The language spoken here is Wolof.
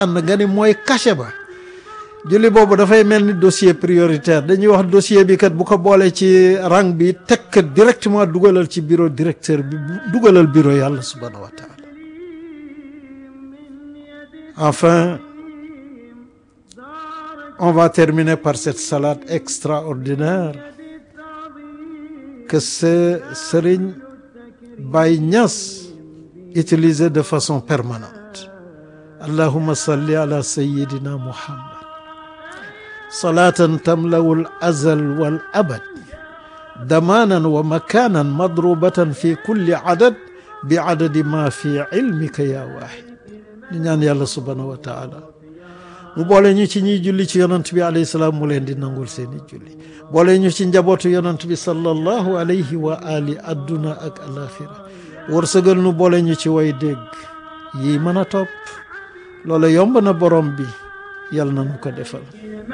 ànd nga ni mooy cachet ba julli boobu dafay mel ni dossier prioritaire dañuy wax dossier bi kat bu ko boolee ci rang bi teg kat directement dugalal ci bureau directeur bi dugalal bureau yàlla subhanahu wa taala enfin on va terminer par cette salade extraordinaire que ce Serigne Baye Niass utilisait de façon permanente allahumma salli ala sayyidina muhammad salatan tamlawu al azal wal abad damanan wa makanan madrubatan fi kulli adad bi adadi ma fi ilmika ya wahid ñu ñaan yàlla subhanahu wa taala mu boole ñu ci ñiy julli ci yonant bi alayhi salaam mu leen di nangul seeni julli boole ñu ci njabootu yonant bi sallallahu alayhi wa ali adduna ak alaxira wërsëgal nu boole ñu ci way dégg yi mën a topp loola yomb na borom bi yàlla na nu ko defal